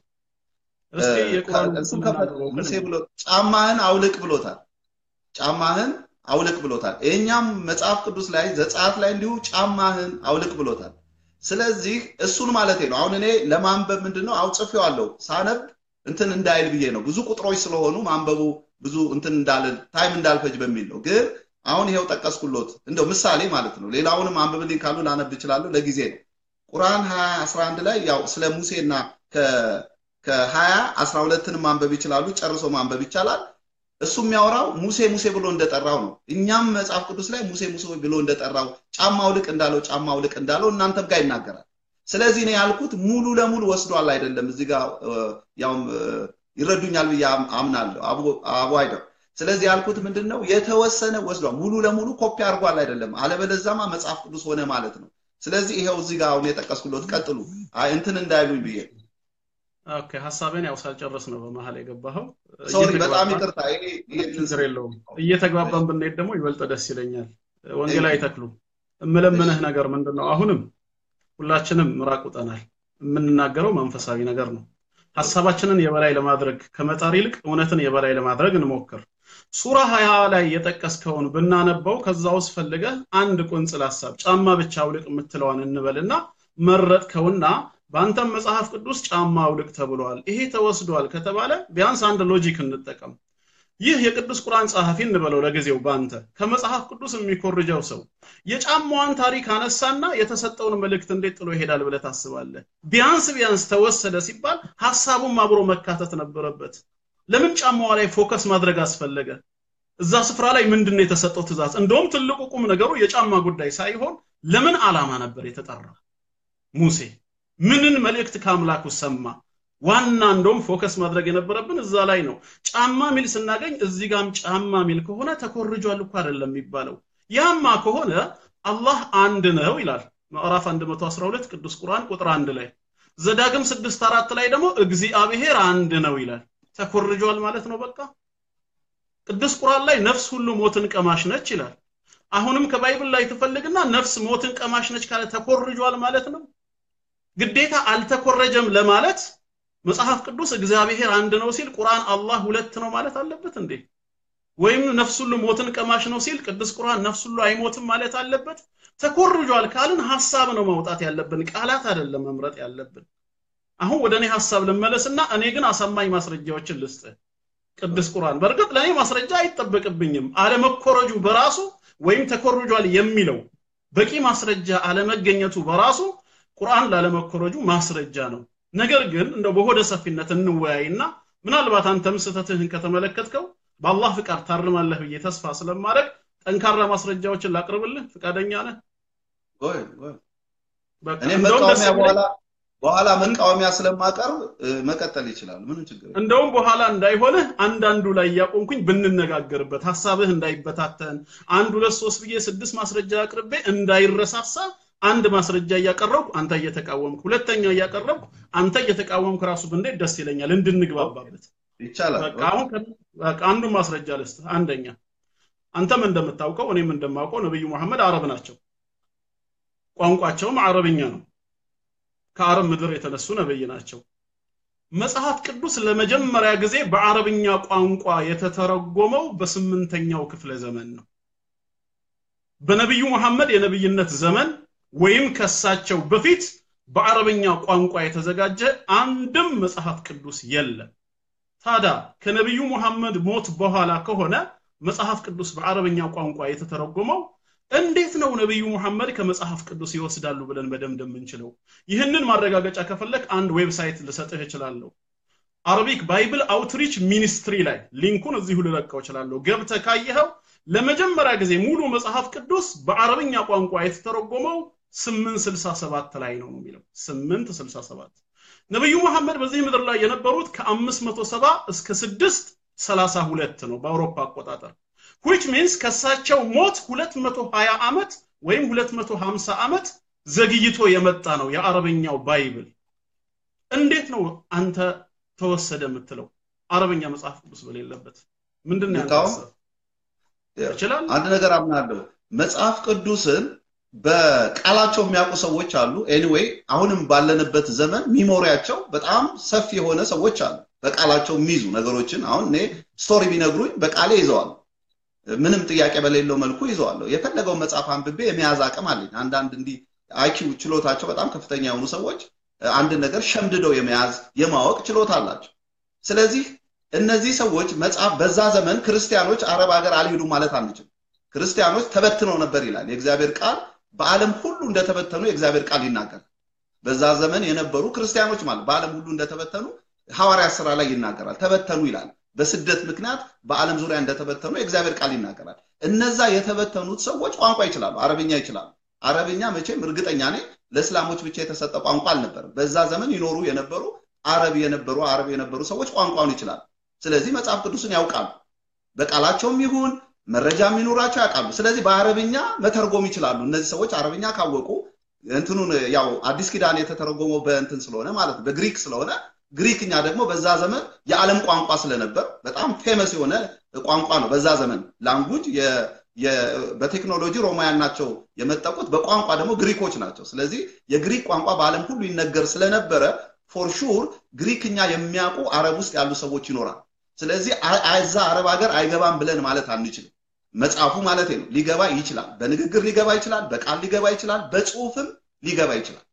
ሙሴ ብሎ ጫማህን አውልቅ ብሎታል ጫማህን አውልቅ ብሎታል ይሄኛም መጽሐፍ ቅዱስ ላይ ዘጸአት ላይ እንዲሁ ጫማህን አውልቅ ብሎታል ስለዚህ እሱን ማለት ነው አሁን እኔ ለማንበብ ምንድነው አውጽፌዋለሁ ሳነብ እንትን እንዳይል ብዬ ነው ብዙ ቁጥሮች ስለሆኑ ማንበቡ ብዙ እንትን እንዳልል ታይም እንዳልፈጅ በሚል ነው ግን አሁን ይሄው ጠቀስኩሎት እንደው ምሳሌ ማለት ነው ሌላውንም አንብብልኝ ካሉ ላነብ እችላለሁ ለጊዜ ነው ቁርአን 20 11 ላይ ያው ስለ ሙሴና ከ20 12ን ማንበብ ይችላሉ ጨርሶ ማንበብ ይቻላል እሱ የሚያወራው ሙሴ ሙሴ ብሎ እንደጠራው ነው እኛም መጽሐፍ ቅዱስ ላይ ሙሴ ሙሴ ብሎ እንደጠራው ጫማው ልቅ እንዳለው ጫማው ልቅ እንዳለው እናንተም ጋር ይናገራል ስለዚህ እኔ ያልኩት ሙሉ ለሙሉ ወስዷል አይደለም እዚህ ጋር ያውም ይረዱኛል ብዬ አምናለሁ አቡ አይደር ስለዚህ ያልኩት ምንድን ነው የተወሰነ ወስዷል ሙሉ ለሙሉ ኮፒ አድርጓል አይደለም አለበለዛማ መጽሐፍ ቅዱስ ሆነ ማለት ነው ስለዚህ ይሄው እዚህ ጋር አሁን የጠቀስኩሎት ቀጥሉ እንትን እንዳይሉኝ ብዬ ኦኬ ሀሳቤን ያው ሳልጨርስ ነው በመሀል የገባኸው ሶሪ በጣም ይቅርታ ችግር የለውም እየተግባባን ብንሄድ ደግሞ ይበልጥ ደስ ይለኛል ወንጌል አይተክሉ እምለምንህ ነገር ምንድን ነው አሁንም ሁላችንም ምራቅ ውጠናል የምንናገረው መንፈሳዊ ነገር ነው ሐሳባችንን የበላይ ለማድረግ ከመጣር ይልቅ እውነትን የበላይ ለማድረግ እንሞክር። ሱራ 20 ላይ የጠቀስከውን ብናነበው ከዛ ውስጥ ፈልገህ አንድ ቁንጽል ሐሳብ ጫማ ብቻ አውልቅ የምትለዋን እንበልና መረጥከውና በአንተም መጽሐፍ ቅዱስ ጫማ አውልቅ ተብሏል። ይሄ ተወስዷል ከተባለ ቢያንስ አንድ ሎጂክ እንጠቀም። ይህ የቅዱስ ቁርአን ጸሐፊ እንበለው ለጊዜው ባንተ ከመጽሐፍ ቅዱስ የሚኮርጀው ሰው የጫማዋን ታሪክ አነሳና የተሰጠውን መልእክት እንዴት ጥሎ ይሄዳል ብለህ ታስባለህ? ቢያንስ ቢያንስ ተወሰደ ሲባል ሐሳቡም አብሮ መካተት ነበረበት። ለምን ጫማዋ ላይ ፎከስ ማድረግ አስፈለገ? እዛ ስፍራ ላይ ምንድን ነው የተሰጠው ትእዛዝ? እንደውም ትልቁ ቁም ነገሩ የጫማ ጉዳይ ሳይሆን ለምን ዓላማ ነበር የተጠራው? ሙሴ ምንን መልእክት ከአምላኩ ሰማ? ዋና እንደውም ፎከስ ማድረግ የነበረብን እዛ ላይ ነው። ጫማ ሚል ስናገኝ እዚህ ጋም ጫማ ሚል ከሆነ ተኮርጇል እኮ አይደለም የሚባለው። ያማ ከሆነ አላህ አንድ ነው ይላል ምዕራፍ 112 ቅዱስ ቁርአን ቁጥር አንድ ላይ ዘዳግም ስድስት አራት ላይ ደግሞ እግዚአብሔር አንድ ነው ይላል። ተኮርጇል ማለት ነው በቃ። ቅዱስ ቁርአን ላይ ነፍስ ሁሉ ሞትን ቀማሽ ነች ይላል። አሁንም ከባይብል ላይ ትፈልግና ነፍስ ሞትን ቀማሽ ነች ካለ ተኮርጇል ማለት ነው። ግዴታ አልተኮረጀም ለማለት መጽሐፍ ቅዱስ እግዚአብሔር አንድ ነው ሲል ቁርአን አላህ ሁለት ነው ማለት አለበት እንዴ? ወይም ነፍስ ሁሉ ሞትን ቀማሽ ነው ሲል ቅዱስ ቁርአን ነፍስ ሁሉ አይሞትም ማለት አለበት? ተኮርጇል ካልን ሐሳብ ነው ማውጣት ያለብን፣ ቃላት አይደለም መምረጥ ያለብን። አሁን ወደ እኔ ሐሳብ ልመለስና እኔ ግን አሳማኝ ማስረጃዎችን ልስጥ። ቅዱስ ቁርአን በእርግጥ ለእኔ ማስረጃ አይጠበቅብኝም። አለመኮረጁ በራሱ ወይም ተኮርጇል የሚለው በቂ ማስረጃ አለመገኘቱ በራሱ ቁርአን ላለመኮረጁ ማስረጃ ነው። ነገር ግን እንደው በሆደ ሰፊነት እንወያይና ምናልባት አንተም ስህተትህን ከተመለከትከው በአላህ ፍቃድ ታርማለህ ብዬ ተስፋ ስለማድረግ ጠንካራ ማስረጃዎችን ላቅርብልህ ፍቃደኛ ነህ? ጎይ ጎይ በቃ እኔ እንደውም ደስ መቃወሚያ የሚለኝ በኋላ በኋላ መቃወሚያ ስለማቀርብ እ፣ መቀጠል ይችላል። ምንም ችግር የለም። እንደውም በኋላ እንዳይሆንህ አንዳንዱ ላይ እያቆምኩኝ ብንነጋገርበት ሀሳብህ እንዳይበታተን አንድ ሁለት ሶስት ብዬ ስድስት ማስረጃ አቅርቤ እንዳይረሳሳ አንድ ማስረጃ እያቀረብኩ አንተ እየተቃወምክ ሁለተኛ እያቀረብኩ አንተ እየተቃወምክ ራሱ ብንዴት ደስ ይለኛል እንድንግባባበት ይቻላል። በቃ አሁን ከ- በቃ አንዱ ማስረጃ ልስጥ አንደኛ አንተም እንደምታውቀው እኔም እንደማውቀው ነብዩ መሐመድ አረብ ናቸው ቋንቋቸውም አረብኛ ነው ከአረብ ምድር የተነሱ ነብይ ናቸው መጽሐፍ ቅዱስ ለመጀመሪያ ጊዜ በአረብኛ ቋንቋ የተተረጎመው በስምንተኛው ክፍለ ዘመን ነው በነቢዩ መሐመድ የነብይነት ዘመን ወይም ከሳቸው በፊት በአረብኛ ቋንቋ የተዘጋጀ አንድም መጽሐፍ ቅዱስ የለም ታዲያ ከነቢዩ ሙሐመድ ሞት በኋላ ከሆነ መጽሐፍ ቅዱስ በአረብኛ ቋንቋ የተተረጎመው እንዴት ነው ነቢዩ ሙሐመድ ከመጽሐፍ ቅዱስ ይወስዳሉ ብለን መደምደም የምንችለው? ይህንን ማረጋገጫ ከፈለክ አንድ ዌብሳይት ልሰጥህ እችላለሁ። አረቢክ ባይብል አውትሪች ሚኒስትሪ ላይ ሊንኩን እዚሁ ልለቀው እችላለሁ። ገብተህ ካየኸው ለመጀመሪያ ጊዜ ሙሉ መጽሐፍ ቅዱስ በአረብኛ ቋንቋ የተተረጎመው 867 ላይ ነው የሚለው 867 ነብዩ መሐመድ በዚህ ምድር ላይ የነበሩት ከ570 እስከ 632 ነው በአውሮፓ አቆጣጠር which means ከሳቸው ሞት 220 ዓመት ወይም 250 ዓመት ዘግይቶ የመጣ ነው የአረበኛው ባይብል እንዴት ነው አንተ ተወሰደ የምትለው አረበኛ መጽሐፍ ቅዱስ በሌለበት ምንድን ነው ያንተ ልቃወም? ሀሳብ? ይችላል አንድ ነገር አምናለሁ። መጽሐፍ ቅዱስን በቃላቸው የሚያውቁ ሰዎች አሉ። ኤኒዌይ አሁንም ባለንበት ዘመን ሚሞሪያቸው በጣም ሰፊ የሆነ ሰዎች አሉ። በቃላቸው የሚይዙ ነገሮችን አሁን እኔ ስቶሪ ቢነግሩኝ በቃሌ ይዘዋል። ምንም ጥያቄ በሌለው መልኩ ይዘዋለሁ። የፈለገውን መጽሐፍ አንብቤ የመያዝ አቅም አለኝ። አንዳንድ እንዲህ አይኪው ችሎታቸው በጣም ከፍተኛ የሆኑ ሰዎች አንድ ነገር ሸምድደው የመያዝ የማወቅ ችሎታ አላቸው። ስለዚህ እነዚህ ሰዎች መጽሐፍ በዛ ዘመን ክርስቲያኖች አረብ ሀገር አልሄዱም ማለት አንችልም። ክርስቲያኖች ተበትነው ነበር ይላል የእግዚአብሔር ቃል። በዓለም ሁሉ እንደተበተኑ የእግዚአብሔር ቃል ይናገራል። በዛ ዘመን የነበሩ ክርስቲያኖች ማለት በዓለም ሁሉ እንደተበተኑ ሐዋርያት ስራ ላይ ይናገራል። ተበተኑ ይላል። በስደት ምክንያት በዓለም ዙሪያ እንደተበተኑ የእግዚአብሔር ቃል ይናገራል። እነዛ የተበተኑት ሰዎች ቋንቋ ይችላሉ፣ አረብኛ ይችላሉ። አረብኛ መቼም እርግጠኛ ነኝ ለእስላሞች ብቻ የተሰጠ ቋንቋ አልነበረም። በዛ ዘመን ይኖሩ የነበሩ አረብ የነበሩ አረብ የነበሩ ሰዎች ቋንቋውን ይችላሉ። ስለዚህ መጽሐፍ ቅዱስን ያውቃሉ። በቃላቸውም ይሁን መረጃ የሚኖራቸው ያውቃሉ። ስለዚህ በአረብኛ መተርጎም ይችላሉ። እነዚህ ሰዎች አረብኛ ካወቁ እንትኑን ያው አዲስ ኪዳን የተተረጎመው በእንትን ስለሆነ ማለት ነው በግሪክ ስለሆነ ግሪክኛ ደግሞ በዛ ዘመን የዓለም ቋንቋ ስለነበር በጣም ፌመስ የሆነ ቋንቋ ነው። በዛ ዘመን ላንጉጅ በቴክኖሎጂ ሮማውያን ናቸው የመጠቁት፣ በቋንቋ ደግሞ ግሪኮች ናቸው። ስለዚህ የግሪክ ቋንቋ በዓለም ሁሉ ይነገር ስለነበረ ፎር ሹር ግሪክኛ የሚያውቁ አረብ ውስጥ ያሉ ሰዎች ይኖራል። ስለዚህ እዛ አረብ ሀገር አይገባም ብለን ማለት አንችልም። መጽሐፉ ማለት ነው ሊገባ ይችላል። በንግግር ሊገባ ይችላል፣ በቃል ሊገባ ይችላል፣ በጽሁፍም ሊገባ ይችላል።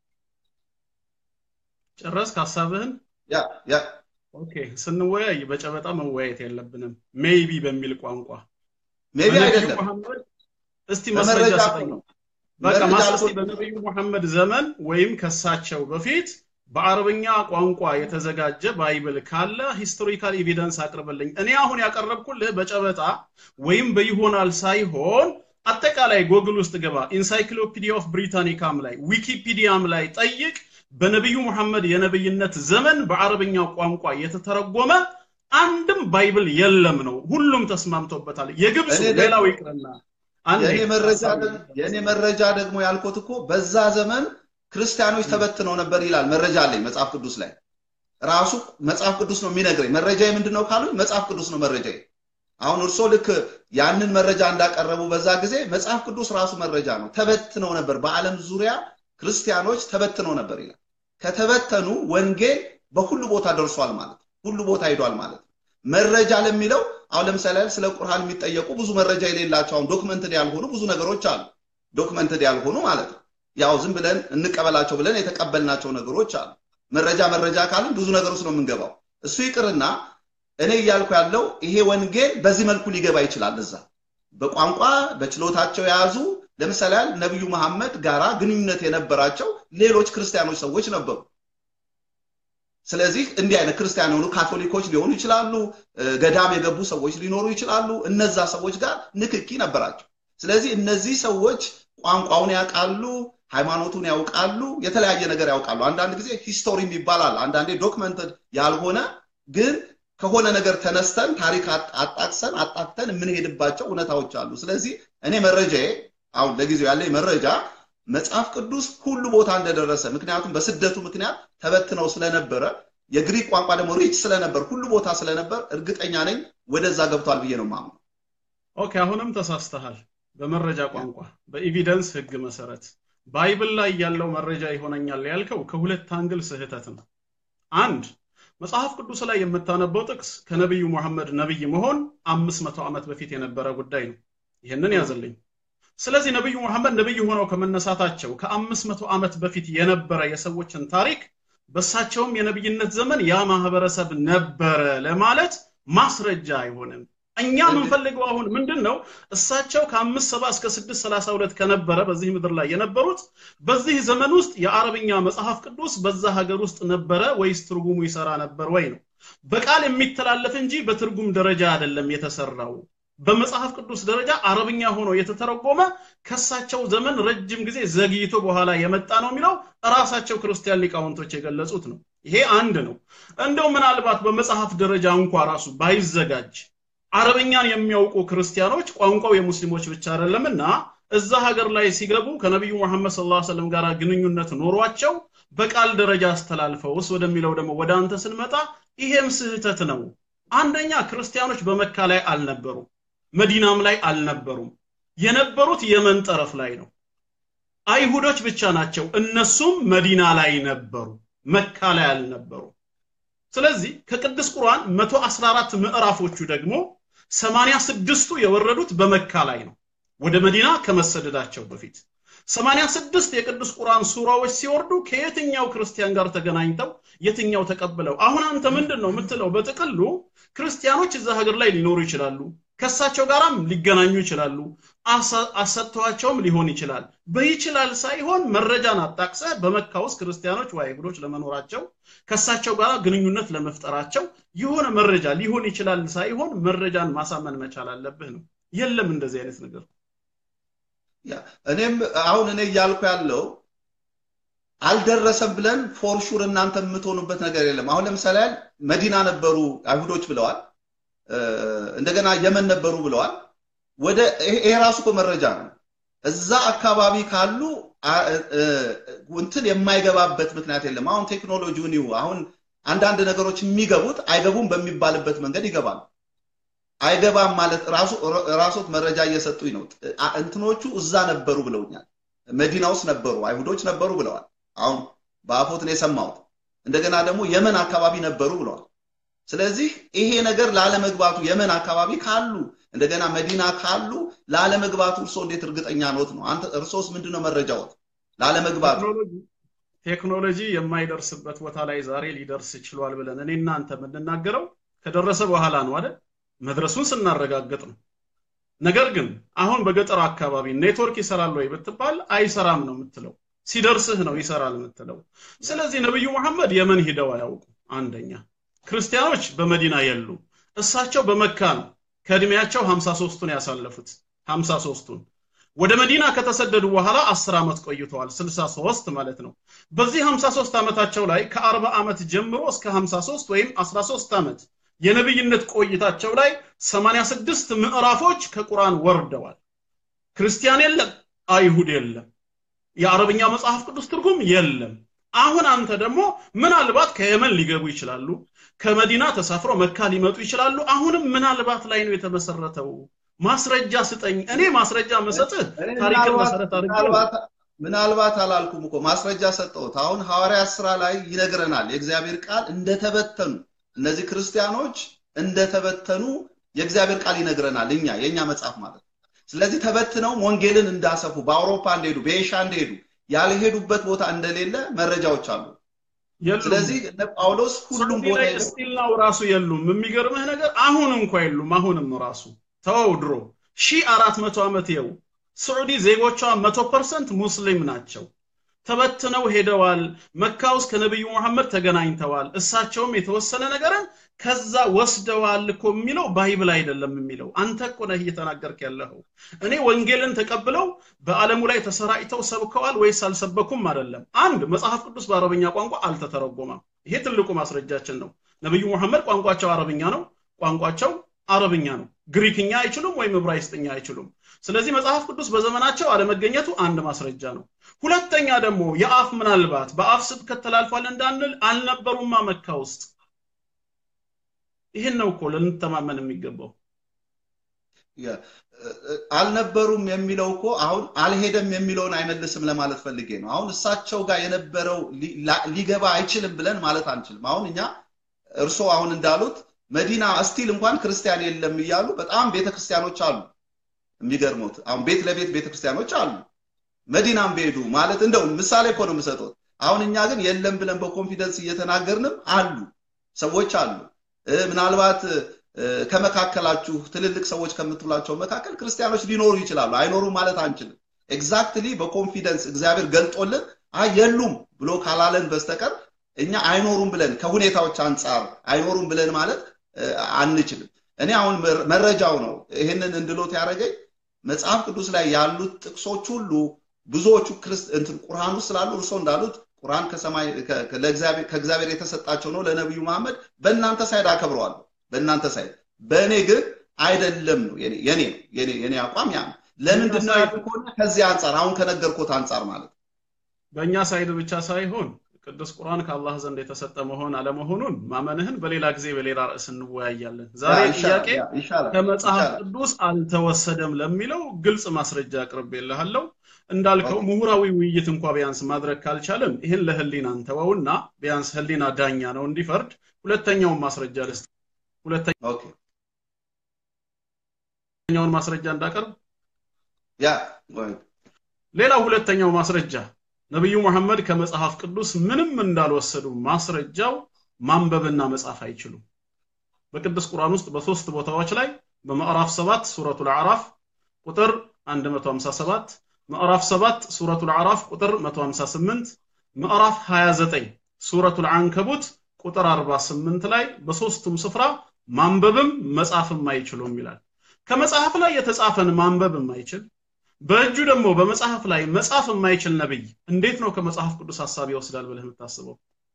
ጨረስክ ሀሳብህን? ያ ያ ኦኬ። ስንወያይ በጨበጣ መወያየት የለብንም። ሜይቢ በሚል ቋንቋ ሜቢ በነቢዩ አይደለም መሐመድ እስቲ ማስረጃ በመረጃ ስጠኝ። ነው። በቃ መረጃ ማስረጃ አልኩት። በነቢዩ መሐመድ ዘመን ወይም ከሳቸው በፊት በአረብኛ ቋንቋ የተዘጋጀ ባይብል ካለ ሂስቶሪካል ኤቪደንስ አቅርብልኝ። እኔ አሁን ያቀረብኩልህ በጨበጣ ወይም በይሆናል ሳይሆን አጠቃላይ ጎግል ውስጥ ገባ፣ ኢንሳይክሎፒዲያ ኦፍ ብሪታኒካም ላይ ዊኪፒዲያም ላይ ጠይቅ። በነቢዩ መሐመድ የነብይነት ዘመን በአረብኛ ቋንቋ የተተረጎመ አንድም ባይብል የለም ነው። ሁሉም ተስማምቶበታል። የግብፁ እኔ ደግሞ- ሌላው ይቅርና አንዴ የእኔ መረጃ ሀሳብ ደግሞ- የእኔ መረጃ ደግሞ ያልኩት እኮ በዛ ዘመን ክርስቲያኖች ተበትነው ነበር ይላል። መረጃ አለኝ መጽሐፍ ቅዱስ ላይ ራሱ መጽሐፍ ቅዱስ ነው የሚነግረኝ። መረጃ ምንድን ነው ካሉኝ መጽሐፍ ቅዱስ ነው መረጃ። አሁን እርሶ ልክ ያንን መረጃ እንዳቀረቡ በዛ ጊዜ መጽሐፍ ቅዱስ ራሱ መረጃ ነው። ተበትነው ነበር፣ በዓለም ዙሪያ ክርስቲያኖች ተበትነው ነበር ይላል። ከተበተኑ ወንጌል በሁሉ ቦታ ደርሷል ማለት ነው። ሁሉ ቦታ ሄዷል ማለት ነው። መረጃ ለሚለው አሁን ለምሳሌ ያህል ስለ ቁርአን የሚጠየቁ ብዙ መረጃ የሌላቸው አሁን ዶክመንትድ ያልሆኑ ብዙ ነገሮች አሉ። ዶክመንትድ ያልሆኑ ማለት ነው። ያው ዝም ብለን እንቀበላቸው ብለን የተቀበልናቸው ነገሮች አሉ። መረጃ መረጃ ካልን ብዙ ነገር ውስጥ ነው የምንገባው። እሱ ይቅርና እኔ እያልኩ ያለው ይሄ ወንጌል በዚህ መልኩ ሊገባ ይችላል። እዛ በቋንቋ በችሎታቸው የያዙ ለምሳሌ ያህል ነቢዩ መሐመድ ጋራ ግንኙነት የነበራቸው ሌሎች ክርስቲያኖች ሰዎች ነበሩ። ስለዚህ እንዲህ አይነት ክርስቲያን የሆኑ ካቶሊኮች ሊሆኑ ይችላሉ፣ ገዳም የገቡ ሰዎች ሊኖሩ ይችላሉ። እነዛ ሰዎች ጋር ንክኪ ነበራቸው። ስለዚህ እነዚህ ሰዎች ቋንቋውን ያውቃሉ፣ ሃይማኖቱን ያውቃሉ፣ የተለያየ ነገር ያውቃሉ። አንዳንድ ጊዜ ሂስቶሪ ይባላል። አንዳንዴ ዶክመንትድ ያልሆነ ግን ከሆነ ነገር ተነስተን ታሪክ አጣቅሰን አጣቅተን የምንሄድባቸው እውነታዎች አሉ። ስለዚህ እኔ መረጃዬ አሁን ለጊዜው ያለኝ መረጃ መጽሐፍ ቅዱስ ሁሉ ቦታ እንደደረሰ ምክንያቱም በስደቱ ምክንያት ተበትነው ስለነበረ የግሪክ ቋንቋ ደግሞ ሪች ስለነበር ሁሉ ቦታ ስለነበር እርግጠኛ ነኝ ወደዛ ገብቷል ብዬ ነው ማምነው። ኦኬ፣ አሁንም ተሳስተሃል። በመረጃ ቋንቋ በኤቪደንስ ህግ መሰረት ባይብል ላይ ያለው መረጃ ይሆነኛል ያልከው ከሁለት አንግል ስህተት ነው። አንድ መጽሐፍ ቅዱስ ላይ የምታነበው ጥቅስ ከነቢዩ መሐመድ ነቢይ መሆን አምስት መቶ ዓመት በፊት የነበረ ጉዳይ ነው። ይህንን ያዝልኝ። ስለዚህ ነቢዩ መሐመድ ነቢይ ሆነው ከመነሳታቸው ከአምስት መቶ ዓመት በፊት የነበረ የሰዎችን ታሪክ በእሳቸውም የነቢይነት ዘመን ያ ማህበረሰብ ነበረ ለማለት ማስረጃ አይሆንም። እኛ የምንፈልገው አሁን ምንድን ነው? እሳቸው ከአምስት ሰባ እስከ ስድስት ሰላሳ ሁለት ከነበረ በዚህ ምድር ላይ የነበሩት በዚህ ዘመን ውስጥ የአረብኛ መጽሐፍ ቅዱስ በዛ ሀገር ውስጥ ነበረ ወይስ ትርጉሙ ይሰራ ነበር ወይ ነው። በቃል የሚተላለፍ እንጂ በትርጉም ደረጃ አይደለም የተሰራው። በመጽሐፍ ቅዱስ ደረጃ አረብኛ ሆኖ የተተረጎመ ከሳቸው ዘመን ረጅም ጊዜ ዘግይቶ በኋላ የመጣ ነው የሚለው ራሳቸው ክርስቲያን ሊቃውንቶች የገለጹት ነው። ይሄ አንድ ነው። እንደው ምናልባት በመጽሐፍ ደረጃ እንኳ ራሱ ባይዘጋጅ አረበኛን የሚያውቁ ክርስቲያኖች ቋንቋው የሙስሊሞች ብቻ አይደለምና እዛ ሀገር ላይ ሲገቡ ከነቢዩ መሐመድ ሰለላሁ ዐለይሂ ወሰለም ጋር ግንኙነት ኖሯቸው በቃል ደረጃ አስተላልፈውስ ወደሚለው ደግሞ ወደ አንተ ስንመጣ ይሄም ስህተት ነው። አንደኛ ክርስቲያኖች በመካ ላይ አልነበሩም፣ መዲናም ላይ አልነበሩም። የነበሩት የመን ጠረፍ ላይ ነው። አይሁዶች ብቻ ናቸው። እነሱም መዲና ላይ ነበሩ፣ መካ ላይ አልነበሩ። ስለዚህ ከቅዱስ ቁርአን 114 ምዕራፎቹ ደግሞ 86ቱ የወረዱት በመካ ላይ ነው ወደ መዲና ከመሰደዳቸው በፊት 86 የቅዱስ ቁርአን ሱራዎች ሲወርዱ ከየትኛው ክርስቲያን ጋር ተገናኝተው የትኛው ተቀብለው አሁን አንተ ምንድን ነው የምትለው በጥቅሉ ክርስቲያኖች እዛ ሀገር ላይ ሊኖሩ ይችላሉ ከሳቸው ጋራም ሊገናኙ ይችላሉ አሰጥተዋቸውም ሊሆን ይችላል በይችላል ሳይሆን መረጃን አጣቅሰ በመካ ውስጥ ክርስቲያኖች ወይ አይሁዶች ለመኖራቸው ከሳቸው ጋር ግንኙነት ለመፍጠራቸው የሆነ መረጃ ሊሆን ይችላል ሳይሆን መረጃን ማሳመን መቻል አለብህ ነው የለም እንደዚህ አይነት ነገር እኔም አሁን እኔ እያልኩ ያለው አልደረሰም ብለን ፎርሹር እናንተ የምትሆኑበት ነገር የለም አሁን ለምሳሌ መዲና ነበሩ አይሁዶች ብለዋል እንደገና የመን ነበሩ ብለዋል ወደ ይሄ ራሱ እኮ መረጃ ነው እዛ አካባቢ ካሉ እንትን የማይገባበት ምክንያት የለም አሁን ቴክኖሎጂውን ይሁ አሁን አንዳንድ ነገሮች የሚገቡት አይገቡም በሚባልበት መንገድ ይገባሉ አይገባም ማለት ራሱ ራሶት መረጃ እየሰጡኝ ነው እንትኖቹ እዛ ነበሩ ብለውኛል መዲና ውስጥ ነበሩ አይሁዶች ነበሩ ብለዋል አሁን በአፎት ነው የሰማሁት እንደገና ደግሞ የመን አካባቢ ነበሩ ብለዋል። ስለዚህ ይሄ ነገር ላለመግባቱ የመን አካባቢ ካሉ እንደገና መዲና ካሉ ላለመግባቱ እርሶ እንዴት እርግጠኛ ኖት ነው? አንተ እርሶስ ምንድነው መረጃዎት ላለመግባቱ? ቴክኖሎጂ የማይደርስበት ቦታ ላይ ዛሬ ሊደርስ ችሏል ብለን እኔ እናንተ የምንናገረው ከደረሰ በኋላ ነው አይደል? መድረሱን ስናረጋግጥ ነው። ነገር ግን አሁን በገጠር አካባቢ ኔትወርክ ይሰራል ወይ ብትባል አይሰራም ነው የምትለው። ሲደርስህ ነው ይሰራል የምትለው። ስለዚህ ነብዩ መሐመድ የመን ሂደው አያውቁ። አንደኛ ክርስቲያኖች በመዲና የሉ። እሳቸው በመካ ነው ከእድሜያቸው 53ቱን ያሳለፉት 53ቱን ወደ መዲና ከተሰደዱ በኋላ 10 ዓመት ቆይተዋል 63 ማለት ነው በዚህ 53 ዓመታቸው ላይ ከ40 ዓመት ጀምሮ እስከ 53 ወይም 13 ዓመት የነብይነት ቆይታቸው ላይ 86 ምዕራፎች ከቁርአን ወርደዋል ክርስቲያን የለም አይሁድ የለም የአረብኛ መጽሐፍ ቅዱስ ትርጉም የለም አሁን አንተ ደግሞ ምናልባት ከየመን ሊገቡ ይችላሉ ከመዲና ተሳፍረው መካ ሊመጡ ይችላሉ አሁንም ምናልባት ላይ ነው የተመሰረተው ማስረጃ ስጠኝ እኔ ማስረጃ መሰጥህ ታሪክን መሰረት አድርጌ ምናልባት አላልኩም እኮ ማስረጃ ሰጠሁት አሁን ሐዋርያት ስራ ላይ ይነግረናል የእግዚአብሔር ቃል እንደተበተኑ እነዚህ ክርስቲያኖች እንደተበተኑ የእግዚአብሔር ቃል ይነግረናል እኛ የእኛ መጽሐፍ ማለት ስለዚህ ተበትነው ወንጌልን እንዳሰፉ በአውሮፓ እንደሄዱ በኤሻ እንደሄዱ ያልሄዱበት ቦታ እንደሌለ መረጃዎች አሉ ስለዚህ እነ ጳውሎስ ሁሉም ቦታ ስቲል ነው ራሱ የሉም የሚገርምህ ነገር አሁን እንኳ የሉም አሁንም ራሱ ተወው ድሮ ሺህ አራት መቶ ዓመት የው ስዑዲ ዜጎቿ መቶ ፐርሰንት ሙስሊም ናቸው ተበትነው ሄደዋል መካ ውስጥ ከነቢዩ መሐመድ ተገናኝተዋል እሳቸውም የተወሰነ ነገርን ከዛ ወስደዋል እኮ የሚለው ባይብል አይደለም የሚለው አንተ እኮ ነህ እየተናገርክ ያለኸው እኔ ወንጌልን ተቀብለው በዓለሙ ላይ ተሰራጭተው ሰብከዋል ወይስ አልሰበኩም አይደለም አንድ መጽሐፍ ቅዱስ በአረብኛ ቋንቋ አልተተረጎመም ይሄ ትልቁ ማስረጃችን ነው ነቢዩ መሐመድ ቋንቋቸው አረብኛ ነው ቋንቋቸው አረብኛ ነው ግሪክኛ አይችሉም ወይም ዕብራይስጥኛ አይችሉም ስለዚህ መጽሐፍ ቅዱስ በዘመናቸው አለመገኘቱ አንድ ማስረጃ ነው ሁለተኛ ደግሞ የአፍ ምናልባት በአፍ ስብከት ተላልፏል እንዳንል አልነበሩማ መካ ውስጥ ይህን ነው እኮ ልንተማመን የሚገባው አልነበሩም የሚለው እኮ አሁን አልሄደም የሚለውን አይመልስም ለማለት ፈልጌ ነው አሁን እሳቸው ጋር የነበረው ሊገባ አይችልም ብለን ማለት አንችልም አሁን እኛ እርሶ አሁን እንዳሉት መዲና እስቲል እንኳን ክርስቲያን የለም እያሉ በጣም ቤተክርስቲያኖች አሉ የሚገርሙት አሁን ቤት ለቤት ቤተክርስቲያኖች አሉ መዲናም ቢሄዱ ማለት እንደው ምሳሌ እኮ ነው የምሰጡት አሁን እኛ ግን የለም ብለን በኮንፊደንስ እየተናገርንም አሉ ሰዎች አሉ ምናልባት ከመካከላችሁ ትልልቅ ሰዎች ከምትሏቸው መካከል ክርስቲያኖች ሊኖሩ ይችላሉ አይኖሩም ማለት አንችልም ኤግዛክትሊ በኮንፊደንስ እግዚአብሔር ገልጦልን አይ የሉም ብሎ ካላለን በስተቀር እኛ አይኖሩም ብለን ከሁኔታዎች አንጻር አይኖሩም ብለን ማለት አንችልም እኔ አሁን መረጃው ነው ይህንን እንድሎት ያደረገኝ መጽሐፍ ቅዱስ ላይ ያሉት ጥቅሶች ሁሉ ብዙዎቹ እንትን ቁርአን ውስጥ ስላሉ እርሶ እንዳሉት ቁርአን ከሰማይ ከእግዚአብሔር የተሰጣቸው ነው ለነቢዩ መሐመድ በእናንተ ሳይድ አከብረዋለሁ በእናንተ ሳይድ በእኔ ግን አይደለም ነው የኔ ነው የኔ አቋም ያ ነው ለምንድን ነው ያሉ ከሆነ ከዚህ አንጻር አሁን ከነገርኩት አንጻር ማለት በእኛ ሳይድ ብቻ ሳይሆን ቅዱስ ቁርአን ከአላህ ዘንድ የተሰጠ መሆን አለመሆኑን ማመንህን በሌላ ጊዜ በሌላ ርዕስ እንወያያለን ዛሬ ጥያቄ ከመጽሐፍ ቅዱስ አልተወሰደም ለሚለው ግልጽ ማስረጃ አቅርቤልሃለሁ እንዳልከው ምሁራዊ ውይይት እንኳ ቢያንስ ማድረግ ካልቻለም ይህን ለህሊና እንተወውና ቢያንስ ህሊና ዳኛ ነው እንዲፈርድ ሁለተኛውን ማስረጃ ልስጥ ሁለተኛውን ማስረጃ እንዳቀርብ ሌላው ሁለተኛው ማስረጃ ነቢዩ መሐመድ ከመጽሐፍ ቅዱስ ምንም እንዳልወሰዱ ማስረጃው ማንበብና መጻፍ አይችሉም በቅዱስ ቁርአን ውስጥ በሶስት ቦታዎች ላይ በምዕራፍ 7 ሱረቱል አዕራፍ ቁጥር 157 ምዕራፍ 7 ሱረቱል አዕራፍ ቁጥር 158 ምዕራፍ 29 ሱረቱል አንከቡት ቁጥር 48 ላይ በሶስቱም ስፍራ ማንበብም መጻፍም አይችሉም ይላል ከመጽሐፍ ላይ የተጻፈን ማንበብ የማይችል በእጁ ደግሞ በመጽሐፍ ላይ መጻፍ የማይችል ነብይ እንዴት ነው ከመጽሐፍ ቅዱስ ሐሳብ ይወስዳል ብለህ የምታስበው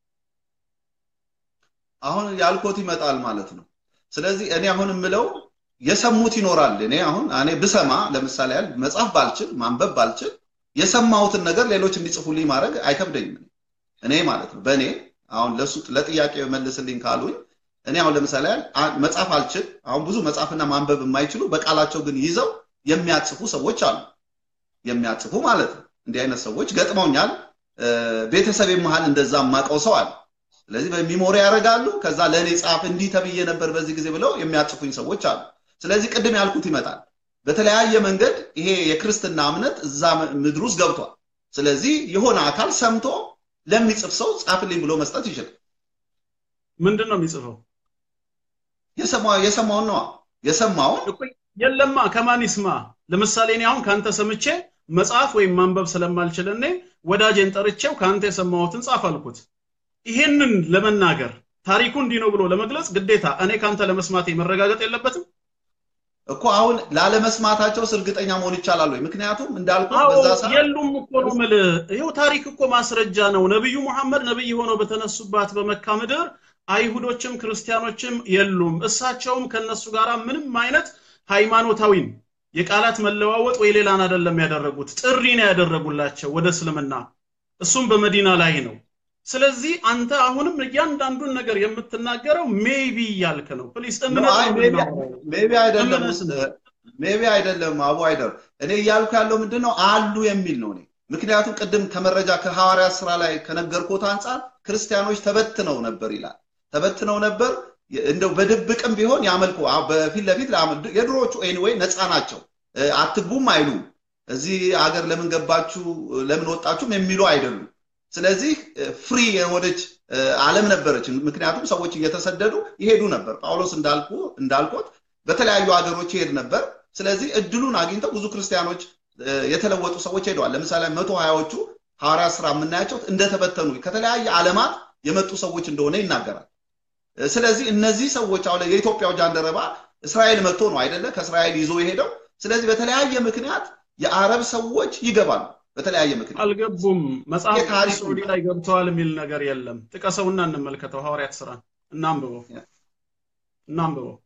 አሁን ያልኮት ይመጣል ማለት ነው ስለዚህ እኔ አሁን የምለው የሰሙት ይኖራል እኔ አሁን እኔ ብሰማ ለምሳሌ ያህል መጽሐፍ ባልችል ማንበብ ባልችል የሰማሁትን ነገር ሌሎች እንዲጽፉልኝ ማድረግ አይከብደኝም እኔ ማለት ነው በእኔ አሁን ለሱ ለጥያቄ መልስልኝ ካሉኝ እኔ አሁን ለምሳሌ ያህል መጽሐፍ አልችል አሁን ብዙ መጽሐፍና ማንበብ የማይችሉ በቃላቸው ግን ይዘው የሚያጽፉ ሰዎች አሉ የሚያጽፉ ማለት ነው እንዲህ አይነት ሰዎች ገጥመውኛል ቤተሰብ መሃል እንደዛ ማቀው ሰው አለ ስለዚህ በሚሞሪ ያደርጋሉ። ከዛ ለእኔ ጻፍ እንዲህ ተብዬ ነበር በዚህ ጊዜ ብለው የሚያጽፉኝ ሰዎች አሉ። ስለዚህ ቅድም ያልኩት ይመጣል። በተለያየ መንገድ ይሄ የክርስትና እምነት እዛ ምድር ውስጥ ገብቷል። ስለዚህ የሆነ አካል ሰምቶ ለሚጽፍ ሰው ጻፍልኝ ብሎ መስጠት ይችላል። ምንድን ነው የሚጽፈው? የሰማውን ነዋ። የሰማውን የለማ ከማን ይስማ? ለምሳሌ እኔ አሁን ከአንተ ሰምቼ መጽሐፍ ወይም ማንበብ ስለማልችል እኔ ወዳጄን ጠርቼው ከአንተ የሰማሁትን ጻፍ አልኩት። ይሄንን ለመናገር ታሪኩ እንዲህ ነው ብሎ ለመግለጽ ግዴታ እኔ ከአንተ ለመስማቴ መረጋገጥ የለበትም እኮ አሁን ላለመስማታቸውስ እርግጠኛ መሆን ይቻላል ወይ? ምክንያቱም እንዳልኩ በዛ ሰዓት የሉም እኮ ነው የምልህ። ይኸው ታሪክ እኮ ማስረጃ ነው። ነብዩ መሐመድ ነብይ ሆነው በተነሱባት በመካ ምድር አይሁዶችም ክርስቲያኖችም የሉም። እሳቸውም ከነሱ ጋር ምንም አይነት ሃይማኖታዊም የቃላት መለዋወጥ ወይ ሌላን አይደለም ያደረጉት፣ ጥሪ ነው ያደረጉላቸው ወደ እስልምና። እሱም በመዲና ላይ ነው። ስለዚህ አንተ አሁንም እያንዳንዱን ነገር የምትናገረው ሜቢ እያልክ ነው። ፕሊስ ሜቢ አይደለም ሜቢ አይደለም አቡ አይደር እኔ እያልኩ ያለው ምንድን ነው አሉ የሚል ነው እኔ ምክንያቱም ቅድም ከመረጃ ከሐዋርያ ስራ ላይ ከነገርኩት አንጻር ክርስቲያኖች ተበትነው ነበር ይላል ተበትነው ነበር እንደው በድብቅም ቢሆን ያመልኩ በፊት ለፊት የድሮዎቹ ኤኒዌይ ነፃ ናቸው አትግቡም አይሉም እዚህ አገር ለምን ገባችሁ ለምን ወጣችሁም የሚሉ አይደሉም ስለዚህ ፍሪ የሆነች ዓለም ነበረች ምክንያቱም ሰዎች እየተሰደዱ ይሄዱ ነበር ጳውሎስ እንዳልኩ እንዳልኩት በተለያዩ ሀገሮች ይሄድ ነበር ስለዚህ እድሉን አግኝተው ብዙ ክርስቲያኖች የተለወጡ ሰዎች ሄደዋል ለምሳሌ መቶ ሀያዎቹ ሐዋርያ ስራ የምናያቸው እንደተበተኑ ከተለያየ ዓለማት የመጡ ሰዎች እንደሆነ ይናገራል ስለዚህ እነዚህ ሰዎች አሁን የኢትዮጵያው ጃንደረባ እስራኤል መጥቶ ነው አይደለ ከእስራኤል ይዞ የሄደው ስለዚህ በተለያየ ምክንያት የአረብ ሰዎች ይገባሉ በተለያየ ምክንያት አልገቡም መጽሐፍ ሳዑዲ ላይ ገብተዋል የሚል ነገር የለም ጥቀሰውና እንመልከተው ሐዋርያት ስራን እናንብበው እናንብበው